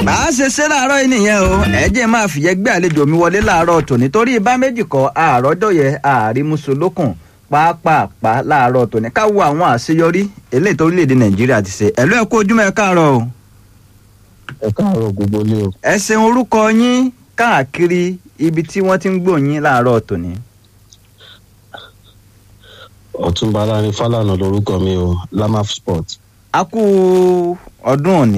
bá a ṣe ṣe láàárọ̀ yìí nìyẹn o ẹ jẹ́ máa fìyẹ́ gbé àlejò mi wọlé láàárọ̀ tòní torí bá méjì kọ́ àárọ̀dọ̀yẹ àrímúsolókùn pàápàá láàárọ̀ tòní ká wo àwọn àṣeyọrí eléyìí torílẹ̀-èdè nàìjíríà ti ṣe ẹ̀lú ẹ̀ kú ojúmọ́ ẹ káàárọ̀ o. ẹ káàárọ̀ gbogbo ilé o. ẹ ṣeun orúkọ yín káàkiri ibi tí wọ́n ti ń gbòyìn láàárọ̀ tòní. ọ̀túnba alárin fálànà lorúkọ mi o lamaf sport. a kú ọdún òní.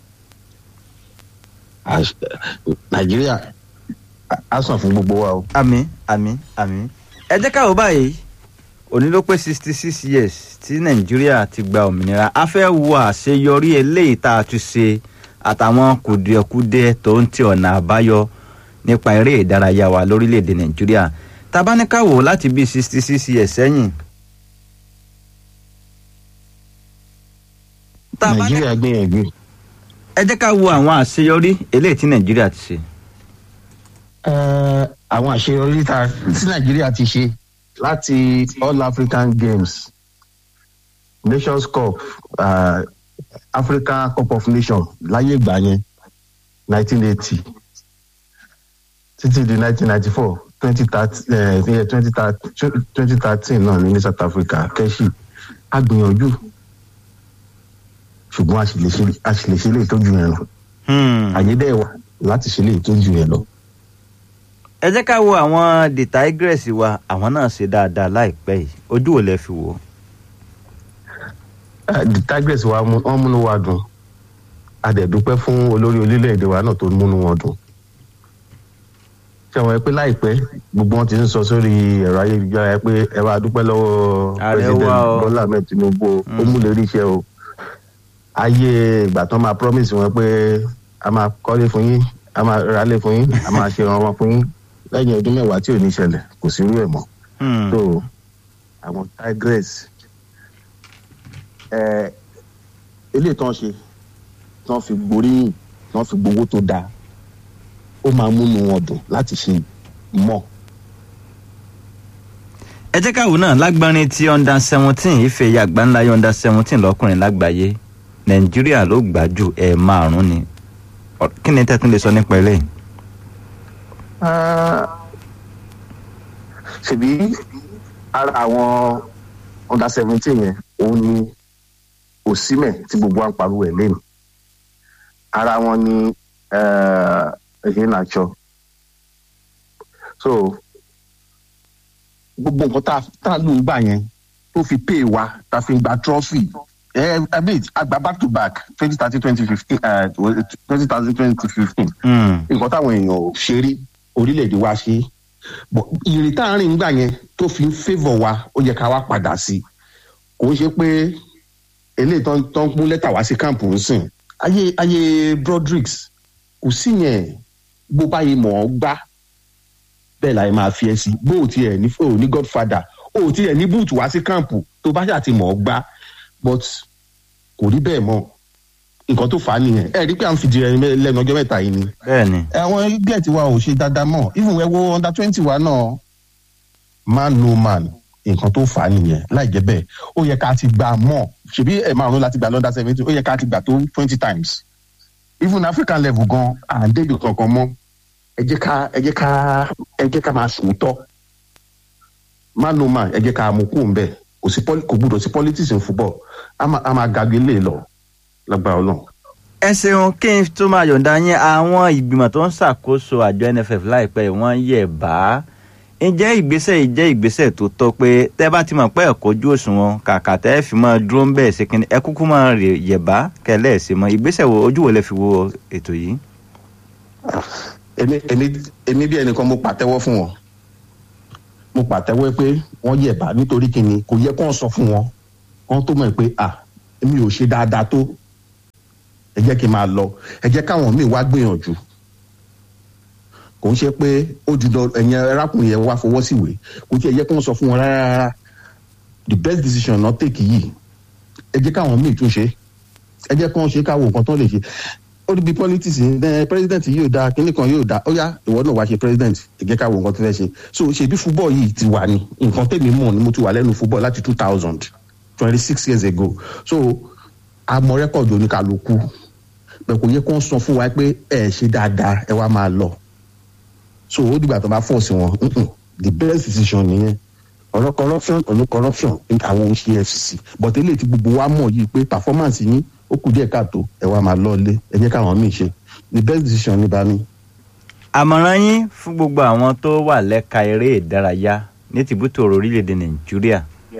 Àṣ- nàìjíríà á sàn fún gbogbo wa o. àmì àmì àmì ẹ jẹ́ ká wò báyìí òní ló pé sixty six years tí nàìjíríà ti gba òmìnira a fẹ́ wo àṣeyọrí eléyìí tá a ti ṣe àtàwọn kùdìẹ̀kudiẹ tó ń ti ọ̀nà àbáyọ nípa eré ìdárayá wa lórílẹ̀‐èdè nàìjíríà tabaníkàwò láti bíi sixty six years sẹ́yìn. Tabani- nàìjíríà gbìyànjú. ẹ jẹ́ ká wo àwọn àṣeyọrí eléyìí tí nàìjíríà ti ṣe. Ẹ, àwọn àṣeyọrí ta- tí nàìjíríà ti ṣe láti all african games nations cup uh, africa cup of nations láyé ìgbà yẹn nineteen eighty títí di nineteen ninety four twenty thirteen náà ní ní south africa kẹ́sì a gbìyànjú ṣùgbọ́n a sì lè ṣe- a sì lè ṣe lè tójú yẹn lọ Hmm. àyè dẹ́ wà láti ṣe lè tójú yẹn lọ. ẹ jẹ́ ká wo àwọn the tigress wa àwọn náà ṣe dáadáa láìpẹ́ yìí ojú wo lẹ fi wò ó. Eh, the tigress wa mú- wọn múnú wa dùn a dẹ̀ dúpẹ́ fún olórí orílẹ̀-èdè wa náà tó múnú wọn dùn ṣé wọn pé láìpẹ́ gbogbo wọn ti ń sọ sórí ẹ̀rọ ayélujára pé ẹ bá dúpẹ́ lọ́wọ́ Ààrẹ president wa o. bọ́lá ahmed tinubu o, ó Mm. mú lérí iṣẹ́ o ayé ìgbà tán máa promise wọn pé a máa kọ́lé fún yín a máa ralé fún yín a máa ṣe ọmọ fún yín lẹ́yìn ọdún mẹ́wàá tí ò ní ṣẹlẹ̀ kò sí irú ẹ̀ mọ́ Hmm. so àwọn tigress ẹ eléyìí tán ṣe tán fi gboríyìn tán fi gbowó tó dáa ó máa múnú wọn dùn láti ṣe mọ ẹ jẹ́ ká wò náà lágbárin tí under seventeen ife ẹ̀yà àgbáńlá yọ under seventeen lọ́kùnrin lágbàáyé nàìjíríà ló gbà jù ẹ̀ márùn-ún ni Ọ- kí ni tẹ́tún lè sọ nípa eléyìí. ṣèbí ara àwọn under seventeen yẹn òun ni òsímẹ̀ tí gbogbo wa ń pariwo ẹ̀ lẹ́nu ara wọn ni ẹ̀hìn nàjọ so gbogbo nǹkan tá a- tá a lù ń gbà yẹn tó fi pay wa tá a fi gba trophy ẹ ẹ bí àgbà back to back twenty thirty twenty fifteen twenty thousand twenty fifteen Hmm. nǹkan táwọn èèyàn ò ṣe rí orílẹ̀-èdè wa ṣe bọ̀ ìrìn tá à ń rìn nígbà yẹn tó fi ń favour wa ó yẹ ká wá padà sí i kò ń ṣe pé eléyìí tó ń tó ń mú lẹ́tà wá sí káàmpù ń sìn ayé ayé brodricks kò sí yẹn bó báyìí mọ̀ ọ́ gbá bẹ́ẹ̀ láì máa fi ẹ́ sí bó o tiẹ̀ ní o ní godfather o ò tiẹ̀ ní búùtù wá sí káàmpù tó bá ṣáà ti mọ̀ ọ́ gbá but kò rí bẹ́ẹ̀ mọ́ nǹkan tó fà á nìyẹn ẹ rí pé à ń fìdí rẹ lẹ́nu ọjọ́ mẹ́ta yìí ni bẹ́ẹ̀ ni àwọn ẹgbẹ́ tiwa ò ṣe dáadáa mọ́ even ẹ wo under twenty wa náà man no man nǹkan tó fà á nìyẹn láì jẹ́ bẹ́ẹ̀ ó yẹ ká ti gbà mọ́ ṣebí ẹ̀ márùn láti gbà lọ́dà seventy ó yẹ ká ti gbà tó twenty times even african level gan à ń débi kankan mọ́ ẹ jẹ́ ká ẹ jẹ́ ká ẹ jẹ́ ká máa sòótọ́ man no man ẹ jẹ́ ká mú kúrò ńbẹ̀ kò sí poli- kò gbúdọ̀ sí politics in football a máa a máa gàgbé lè lọ lágbára ọlọ́run. ẹ ṣeun kí n tó máa yọ̀ǹda yín àwọn ìgbìmọ̀ tó ń ṣàkóso àjọ nff láìpẹ́ yìí wọ́n yẹ̀ bá ǹjẹ́ ìgbésẹ̀ yìí jẹ́ ìgbésẹ̀ tó tọ́ pé tẹ́ bá ti mọ̀ pé ẹ̀kọ́ ojú òṣùwọ̀n kàkà tẹ́ ẹ fi máa dúró ń bẹ̀ ṣe kínní ẹ kúkú máa rè yẹ̀ bá kẹlẹ́ ẹ̀ ṣe mọ́ ìgbésẹ̀ wo ojú wo lẹ fi wo ètò yìí. èmi èmi èmi bí ẹnìkan mo pàtẹ́wọ́ fún wọn mo pàtẹ́wọ́ pé wọ́n yẹ̀bá nítorí kíni kò yẹ kó sọ fún wọn kó tó mọ̀ pé à èmi ò ṣe dáadáa tó ẹ jẹ́ kí n máa lọ ẹ jẹ́ káwọn míì wá gbìyànjú kò ń ṣe pé ó jù lọ ẹ̀yìn arákùnrin yẹn wá fọwọ́ sí ìwé kò tí ẹ yẹ kó sọ fún wọn rárá rárá the best decision náà tèkì yìí ẹ jẹ́ káwọn míì tún ṣe ẹ jẹ́ kó ṣe káwọn nǹkan tó lè ṣe ó níbi politics ní ẹ president yóò dáa kínní kan yóò dáa ó yá ìwọ náà wá ṣe president ẹgẹ ká wo nǹkan tó fẹ́ ṣe so ṣèbí football yìí ti wà ní nǹkan tèmi mọ̀ ni mo ti wà lẹ́nu football láti two thousand twenty six years ago so a mọ rẹ́kọ̀dù oníkàlùkù bẹ́ẹ̀ kò yẹ kó sọ fún wa pé ẹ ṣe dáadáa ẹ wá máa lọ so ó dìgbà tó bá fọ̀ sí wọn mm-mm, the best decision nìyẹn ọ̀rọ̀ corruption ọ̀rọ̀ corruption àwọn ohun ṣe fcc but eléyìí tí gbogbo wa mọ̀ yìí pé performance yín ó kù díẹ̀ káàtó ẹ wá máa lọ́ọ́lé ẹ jẹ́ káwọn míì ṣe the best decision ní bá mi. àmọ̀ràn yín fún gbogbo àwọn tó wà lẹ́ka eré ìdárayá ní tìbútòrò orílẹ̀-èdè nàìjíríà.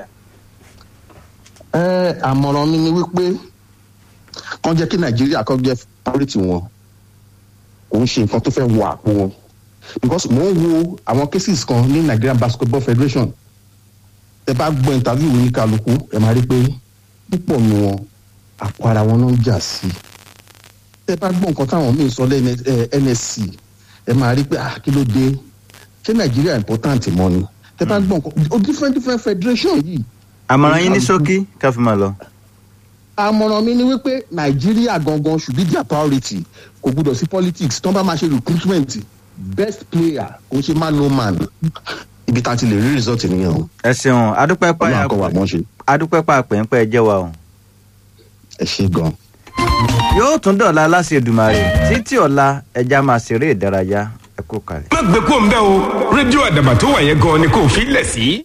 ẹ àmọ̀ràn mi ni wípé kàn jẹ́ kí nàìjíríà kọ́ jẹ́ priority wọn kò ń ṣe nǹkan tó fẹ́ wọ àpò wọn because mò ń wo àwọn cases kan ní nigerian basketball federation ẹ bá gbọ́ interview ní kálukú ẹ máa rí pé púpọ̀ nu wọn àpò ara wọn ló ń jà sí ẹ bá gbọ́ nǹkan táwọn míì sọ lẹ́nu nsc ẹ máa rí pé ah kí ló dé ṣé nàìjíríà important mọ́ ni ẹ bá gbọ́ nǹkan o different different federation yìí àmọ̀ràn yín ní ṣókí ká fi máa lọ. àmọ̀ràn mi ni wípé nàìjíríà gangan should be their priority kò gbúdọ̀ sí politics tó ń bá máa ṣe recruitment best player kò ṣe man no man ibi tá a ti lè rí result nìyẹn o ẹ ṣeun adúpẹ́ pa ọlọ́run kọ́ wa mọ́ ṣe adúpẹ́ pa pẹ́ńpẹ́ jẹ́ wa o. ẹ ṣe gan. yóò tún dọ̀la láti Èdùmàrè títí ọ̀la ẹja máa ṣeré ìdárayá ẹ kú kalẹ̀. má gbé kó ń bẹ́ o rédíò àdàbà tó wà yẹn gan ni kò fi lẹ̀ sí.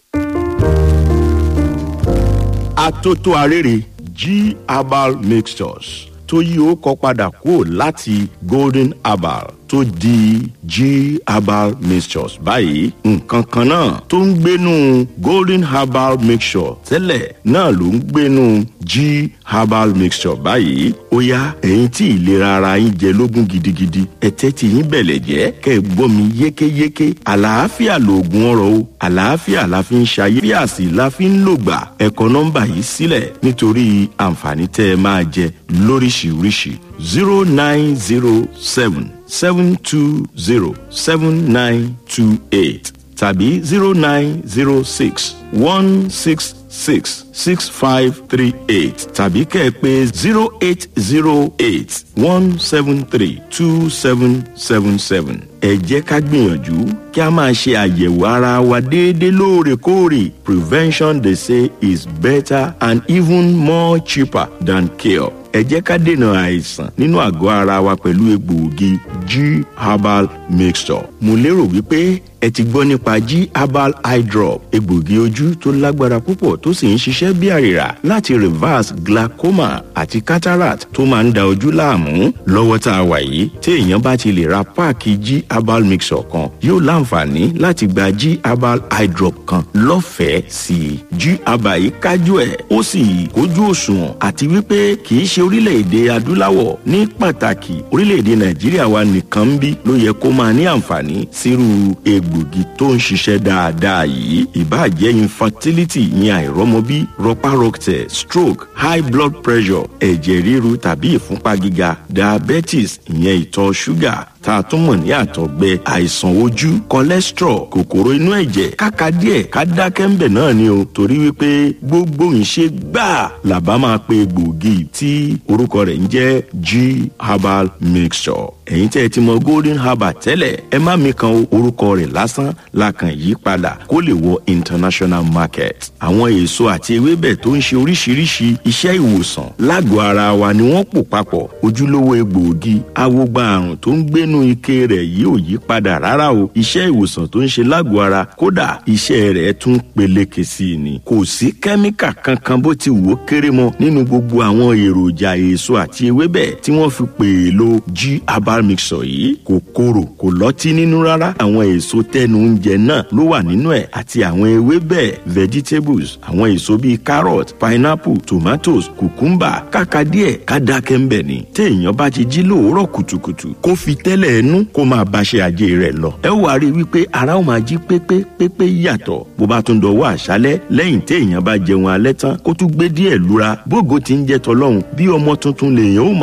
atótó arére g herbal mixtures tó yí ó kọ padà kúrò láti golden herbal tó di g herbal mixtures báyìí nǹkan kan náà tó ń gbénu golden herbal mixture tẹ́lẹ̀ náà ló ń gbénu g herbal mixture báyìí ó yá ẹ̀yin tí ìlera ara yín jẹ lógún gidigidi ẹ̀tẹ́ tí yín bẹ̀lẹ̀ jẹ́ kẹ́ ẹ gbọ́ mi yékéyéké àlàáfíà lòògùn ọ̀rọ̀ o àlàáfíà la fi ń ṣayé bí àsì la fi ń lògbà ẹ kọ nọ́mbà yìí sílẹ̀ nítorí àǹfààní tẹ́ ẹ máa jẹ lóríṣiríṣi zero nine zero seven seven two zero seven nine two eight tàbí zero nine zero six one six six six five three eight tàbí kẹ́ ẹ pé zero eight zero eight one seven three two seven seven seven. ẹ jẹ́ ká gbìyànjú kí a máa ṣe àyẹ̀wò ara wa déédéé lóòrèkóòrè prevention they say is better and even more cheaper than cure ẹ jẹ́ ká dènà àìsàn nínú àgọ́ ara wa pẹ̀lú egbòogi g herbal mixture mo lérò wípé ẹ ti gbọ́ nípa g herbal eye drop egbòogi ojú tó lágbára púpọ̀ tó sì ń ṣiṣẹ́ bí àrìrà láti reverse glaucoma àti cataract tó máa ń da ojú láàmú lọ́wọ́ tá a wà yìí tí èèyàn bá ti lè ra páàkì g herbal mixture kan yóò láǹfààní láti gba g herbal eye drop kan lọ́fẹ̀ẹ́ sí i g herbal yìí kájú ẹ̀ ó sì kójú òṣùwọ̀n àti wípé kì í ṣe orílẹ̀-èdè adúláwọ̀ ní pàtàkì orílẹ̀-èdè nàìjíríà wa nìkan ń bí ló yẹ kó máa ní àǹfààní sírú egbògi tó ń ṣiṣẹ́ dáadáa yìí ìbáàjẹ́ infertility ìyẹn àìrọ́mọbí rọpárọsẹ̀ stroke high blood pressure ẹ̀jẹ̀ ríru tàbí ìfúnpá gíga diabetes ìyẹn ìtọ̀ ṣúgà tá a tún mọ̀ ní àtọ̀gbẹ àìsàn ojú cholesterol kòkòrò inú ẹ̀jẹ̀ káka díẹ̀ ká dákẹ́ ń bẹ̀ náà ni o torí wípé gbogbo ìṣe gbáà làbá máa pe gbòógì tí orúkọ rẹ̀ ń jẹ́ g herbal mixture ẹ̀yin tẹ́ ẹ ti mọ golden herbal tẹ́lẹ̀ ẹ má mi kan orúkọ rẹ̀ lásán la kàn yí padà kó lè wọ international market àwọn èso àti ewébẹ̀ tó ń ṣe oríṣiríṣi iṣẹ́ ìwòsàn lágọ̀ọ́ ara wa ni wọ́n pò papọ̀ ojúlówó egbòogi awogba àrùn tó ń gbénu ike rẹ̀ yìí ò yí padà rárá o iṣẹ́ ìwòsàn tó ń ṣe lágọ̀ọ́ ara kódà iṣẹ́ rẹ̀ tún peléke sí i ni kò sí kẹ́míkà kankan bó ti wò ó kéré mọ́ nínú gbogbo àwọn èròjà èso àti ewébẹ̀ tí wọ́n fi pè é lo g herbal mixture yìí kò korò kò lọ́tí nínú rárá àwọn èso tẹnu oúnjẹ náà ló wà nínú ẹ̀ àti àwọn ewébẹ̀ vegetables àwọn èso bíi carrot pineapple tomatoes cucumber kàkà díẹ̀ ká dákẹ́ ń bẹ̀ ni téèyàn bá ti jí lóòórọ̀ kùtùkùtù kó fi tẹ́lẹ̀ ẹnu kó máa báṣẹ́ ajé rẹ̀ lọ ẹ wàá rí i wípé ara ó máa jí pépé pépé yàtọ̀ bó bá tún dọwọ́ àṣálẹ́ lẹ́yìn téèyàn bá jẹun alẹ́ tán kó tún gbé díẹ̀ lura bógo ti ń jẹ́ tọlọ́run bí ọmọ tuntun lèèyàn ó máa